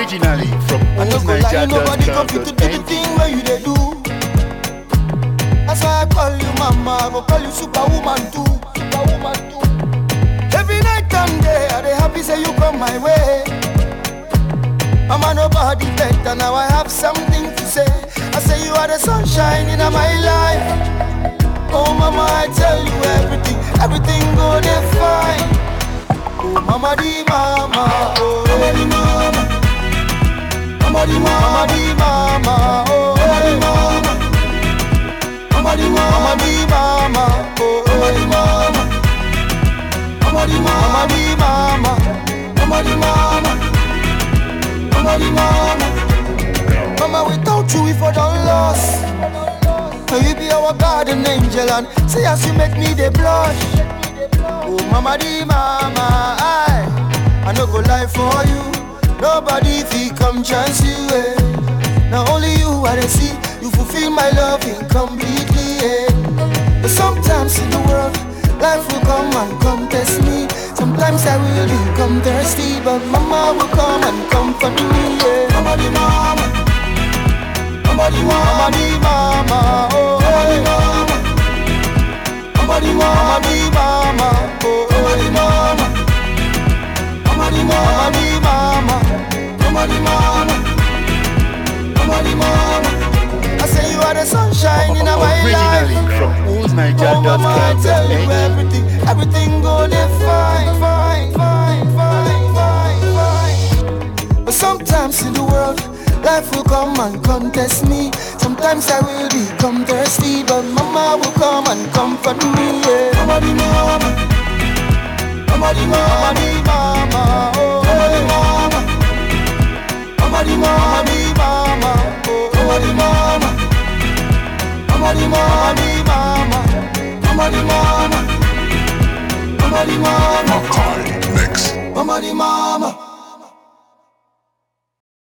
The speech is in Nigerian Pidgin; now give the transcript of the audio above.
Originally from I no go lie, nobody come fit to do the oldniger.com.ng thing where you dey do. That's why I call you mama, I go call you superwoman too, superwoman too. Every night and day, I dey happy say you come my way. Mama, nobody better now. I have something to say. I say you are the sunshine in my life. Oh mama, I tell you everything, everything go dey fine. Oh mama di mama, oh mama di mama. Mama di mama, mama di mama, oh mama di mama. Mama di mama, mama di mama, oh mama di mama. Mama di mama, mama di mama, mama di mama. Mama di mama. Mama, without you, we for done lost. Now you be our garden angel and say as you make me the blush. Oh, mama di mama, I, I no go lie for you. Nobody fi come chance you. Eh. Now only you I dey see. You fulfill my love incompletely. Eh. But sometimes in the world, life will come and come test me. Sometimes I will become thirsty, but mama will come and comfort me. Yeah. Mama di mama. Mama di mama, mama di mama, oh mama di mama. Mama di mama, mama di mama, oh mama di mama. Mama di mama, mama di mama, mama di mama. Mama di mama. I say you are the sunshine in my Originally life. from Oh mama, I tell you oldniger.com.ng everything, everything go there fine, fine, fine, fine, fine, fine. But sometimes in the world, life will come and contest me. Sometimes I will become thirsty, but mama will come and comfort me. Yeah. Mama di mama, mama di mama, mama di mama, oh mama di mama, mama di mama, mama di mama, oh mama di mama. Mama di mama, mama, mama di mama, mama di mama, Makai Mix. mama di mama.